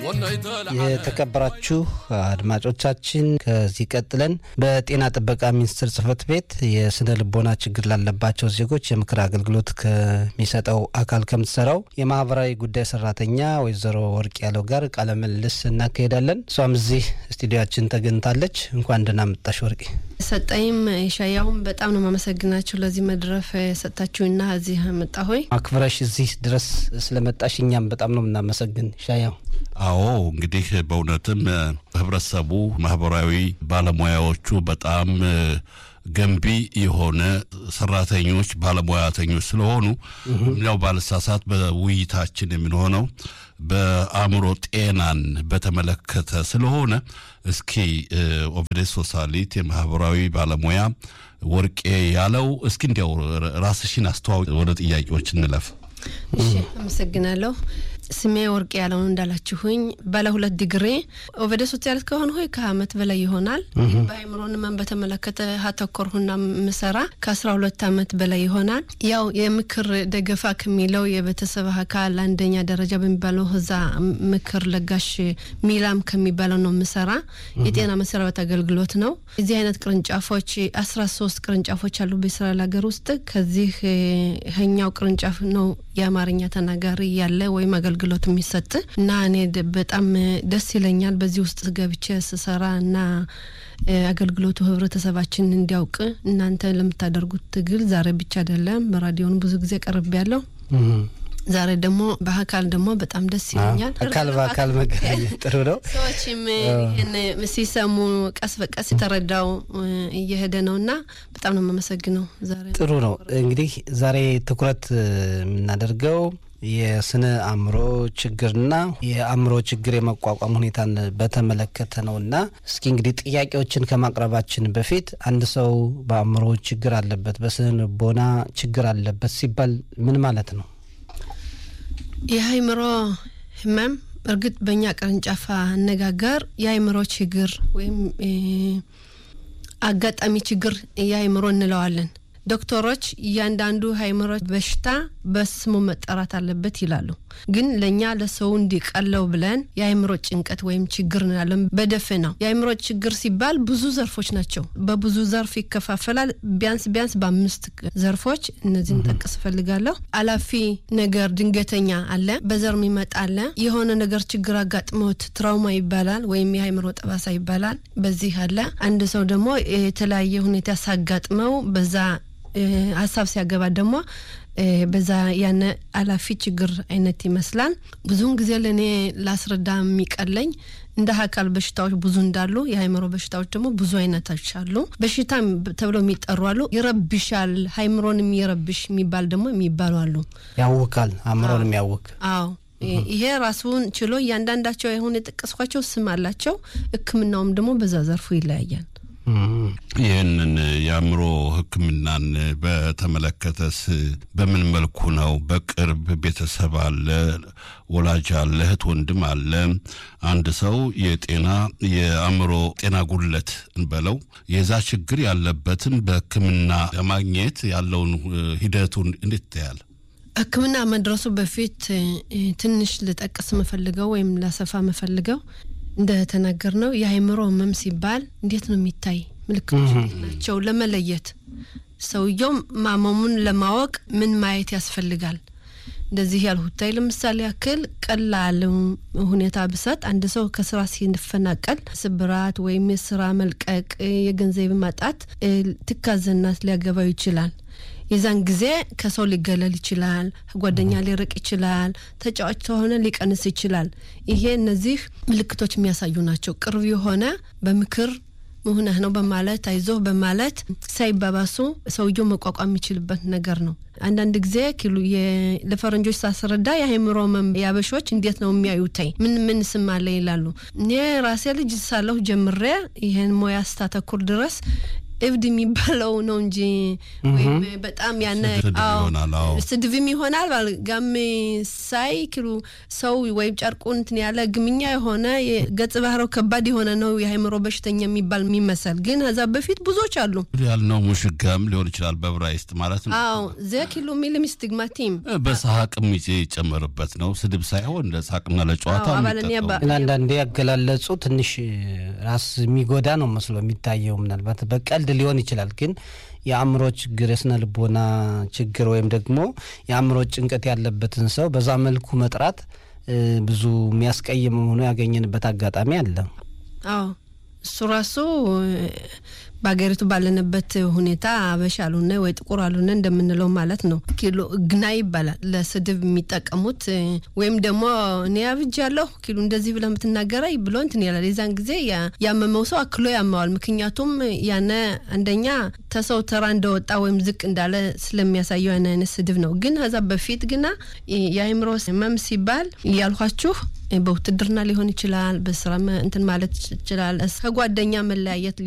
የተከበራችሁ አድማጮቻችን ከዚህ ቀጥለን በጤና ጥበቃ ሚኒስቴር ጽህፈት ቤት የስነ ልቦና ችግር ላለባቸው ዜጎች የምክር አገልግሎት ከሚሰጠው አካል ከምትሰራው የማህበራዊ ጉዳይ ሰራተኛ ወይዘሮ ወርቅ ያለው ጋር ቃለ ምልልስ እናካሄዳለን። እሷም እዚህ ስቱዲያችን ተገኝታለች። እንኳን ደህና መጣሽ ወርቄ። ሰጠኝም ሻያሁን በጣም ነው ማመሰግናችሁ ለዚህ መድረፍ ሰጣችሁና እዚህ መጣ ሆይ አክብረሽ እዚህ ድረስ ስለመጣሽ እኛም በጣም ነው የምናመሰግን ሻያው። አዎ እንግዲህ በእውነትም ህብረተሰቡ ማህበራዊ ባለሙያዎቹ በጣም ገንቢ የሆነ ሰራተኞች ባለሙያተኞች ስለሆኑ ያው ባለሳሳት በውይይታችን የምንሆነው በአእምሮ ጤናን በተመለከተ ስለሆነ እስኪ ኦቨዴስ ሶሳሊት የማህበራዊ ባለሙያ ወርቄ ያለው እስኪ እንዲያው ራስሽን አስተዋውቅ። ወደ ጥያቄዎች እንለፍ። እሺ፣ አመሰግናለሁ። ስሜ ወርቅ ያለውን እንዳላችሁኝ ባለ ሁለት ዲግሪ ኦቨደ ሶሲያሊት ከሆን ሆይ ከአመት በላይ ይሆናል። በአይምሮን ህመም በተመለከተ ሀተኮርሁና ምሰራ ከአስራ ሁለት አመት በላይ ይሆናል። ያው የምክር ደገፋ ከሚለው የቤተሰብ አካል አንደኛ ደረጃ በሚባለው እዛ ምክር ለጋሽ ሚላም ከሚባለው ነው ምሰራ። የጤና መሰረበት አገልግሎት ነው። እዚህ አይነት ቅርንጫፎች አስራ ሶስት ቅርንጫፎች አሉ በእስራኤል ሀገር ውስጥ ከዚህ ኛው ቅርንጫፍ ነው የአማርኛ ተናጋሪ ያለ ወይም አገልግሎት የሚሰጥ እና እኔ በጣም ደስ ይለኛል በዚህ ውስጥ ገብቼ ስሰራ እና አገልግሎቱ ህብረተሰባችን እንዲያውቅ እናንተ ለምታደርጉት ትግል ዛሬ ብቻ አይደለም፣ በራዲዮን ብዙ ጊዜ ቀርቤ ያለው ዛሬ ደግሞ በአካል ደግሞ በጣም ደስ ይለኛል። አካል በአካል መገናኘት ጥሩ ነው። ሰዎችም ይህን ሲሰሙ ቀስ በቀስ የተረዳው እየሄደ ነው እና በጣም ነው የማመሰግነው። ዛሬ ጥሩ ነው። እንግዲህ ዛሬ ትኩረት የምናደርገው የስነ አእምሮ ችግርና የአእምሮ ችግር የመቋቋም ሁኔታን በተመለከተ ነው እና እስኪ እንግዲህ ጥያቄዎችን ከማቅረባችን በፊት አንድ ሰው በአእምሮ ችግር አለበት፣ በስነ ልቦና ችግር አለበት ሲባል ምን ማለት ነው? የአእምሮ ህመም እርግጥ በእኛ ቅርንጫፍ አነጋገር የአእምሮ ችግር ወይም አጋጣሚ ችግር የአእምሮ እንለዋለን። ዶክተሮች እያንዳንዱ አእምሮ በሽታ በስሙ መጠራት አለበት ይላሉ። ግን ለእኛ ለሰው እንዲቀለው ብለን የአእምሮ ጭንቀት ወይም ችግር እንላለን በደፈናው። የአእምሮ ችግር ሲባል ብዙ ዘርፎች ናቸው። በብዙ ዘርፍ ይከፋፈላል። ቢያንስ ቢያንስ በአምስት ዘርፎች እነዚህን ጠቅስ እፈልጋለሁ። አላፊ ነገር ድንገተኛ አለ፣ በዘር የሚመጣ አለ፣ የሆነ ነገር ችግር አጋጥሞት ትራውማ ይባላል ወይም የአእምሮ ጠባሳ ይባላል። በዚህ አለ። አንድ ሰው ደግሞ የተለያየ ሁኔታ ሳጋጥመው በዛ ሀሳብ ሲያገባ ደግሞ በዛ ያነ አላፊ ችግር አይነት ይመስላል። ብዙውን ጊዜ ለእኔ ላስረዳ የሚቀለኝ እንደ አካል በሽታዎች ብዙ እንዳሉ የአእምሮ በሽታዎች ደግሞ ብዙ አይነቶች አሉ። በሽታ ተብለው የሚጠሩ አሉ። ይረብሻል፣ አእምሮን የሚረብሽ የሚባል ደግሞ የሚባሉ አሉ። ያውካል፣ አእምሮን የሚያውክ አዎ ይሄ ራሱን ችሎ እያንዳንዳቸው የሆነ የጠቀስኳቸው ስም አላቸው። ሕክምናውም ደግሞ በዛ ዘርፉ ይለያያል። ይህንን የአእምሮ ሕክምናን በተመለከተስ በምን መልኩ ነው? በቅርብ ቤተሰብ አለ፣ ወላጅ አለ፣ እህት ወንድም አለ። አንድ ሰው የጤና የአእምሮ ጤና ጉድለት እንበለው የዛ ችግር ያለበትን በሕክምና ለማግኘት ያለውን ሂደቱን እንዴት ታያል? ሕክምና መድረሱ በፊት ትንሽ ልጠቅስ መፈልገው ወይም ላሰፋ መፈልገው እንደተናገር ነው የአእምሮ ህመም ሲባል እንዴት ነው የሚታይ ምልክቶች ናቸው ለመለየት ሰውየው ማመሙን ለማወቅ ምን ማየት ያስፈልጋል? እንደዚህ ያልሁታይ ለምሳሌ ያክል ቀላል ሁኔታ ብሰጥ አንድ ሰው ከስራ ሲፈናቀል ስብራት ወይም የስራ መልቀቅ፣ የገንዘብ ማጣት ትካዘናት ሊያገባው ይችላል። የዛን ጊዜ ከሰው ሊገለል ይችላል። ጓደኛ ሊርቅ ይችላል። ተጫዋች ከሆነ ሊቀንስ ይችላል። ይሄ እነዚህ ምልክቶች የሚያሳዩ ናቸው። ቅርብ የሆነ በምክር መሆንህ ነው በማለት አይዞህ በማለት ሳይባባሱ ሰውየው መቋቋም የሚችልበት ነገር ነው። አንዳንድ ጊዜ ኪሉ ለፈረንጆች ሳስረዳ የአእምሮ ያበሾች እንዴት ነው የሚያዩተኝ ምን ምን ስም አለ ይላሉ። እኔ ራሴ ልጅ ሳለሁ ጀምሬ ይህን ሙያ ስታተኩር ድረስ እብድ የሚባለው ነው እንጂ ወይም በጣም ያነ ስድብ ይሆናል። አዎ ስድብም ይሆናል ጋም ሳይ ክሉ ሰው ወይም ጨርቁ እንትን ያለ ግምኛ የሆነ ገጽ ባህረው ከባድ የሆነ ነው የአእምሮ በሽተኛ የሚባል የሚመሰል ግን ከዛ በፊት ብዙዎች አሉ ያልነው ሙሽጋም ሊሆን ይችላል በዕብራይስጥ ማለት ነው። አዎ ዘ ኪሎ ሚልም ስቲግማቲም በሳቅም ይጨመርበት ነው። ስድብ ሳይሆን ለሳቅና ለጨዋታ አዎ፣ አባለኒያ የሚጠቀሙ ባ- ግን አንዳንዴ ያገላለጹ ትንሽ ራስ የሚጎዳ ነው መስሎ የሚታየው። ምናልባት በቀልድ ሊሆን ይችላል፣ ግን የአእምሮ ችግር የስነ ልቦና ችግር ወይም ደግሞ የአእምሮ ጭንቀት ያለበትን ሰው በዛ መልኩ መጥራት እ፣ ብዙ የሚያስቀይም ሆኖ ያገኘንበት አጋጣሚ አለ። አዎ እሱ ራሱ እ፣ በሀገሪቱ ባለንበት ሁኔታ አበሻ አሉነ ወይ ጥቁር አሉነ እንደምንለው ማለት ነው። ኪሎ ግና ይባላል ለስድብ የሚጠቀሙት እ፣ ወይም ደግሞ እኔ አብጃለሁ ኪሎ እንደዚህ ብለህ የምትናገረኝ ብሎ እንትን ያላል። የዛን ጊዜ ያ- ያመመው ሰው አክሎ ያመዋል። ምክንያቱም ያነ አንደኛ ተሰው ተራ እንደወጣ ወይም ዝቅ እንዳለ ስለሚያሳየው ያን አይነት ስድብ ነው። ግን ከዛ በፊት ግና እ፣ የአእምሮ ህመም ሲባል እያልኳችሁ በውትድርና ሊሆን ይችላል፣ በስራ መ- እንትን ማለት ይችላል፣ ከጓደኛ መለያየት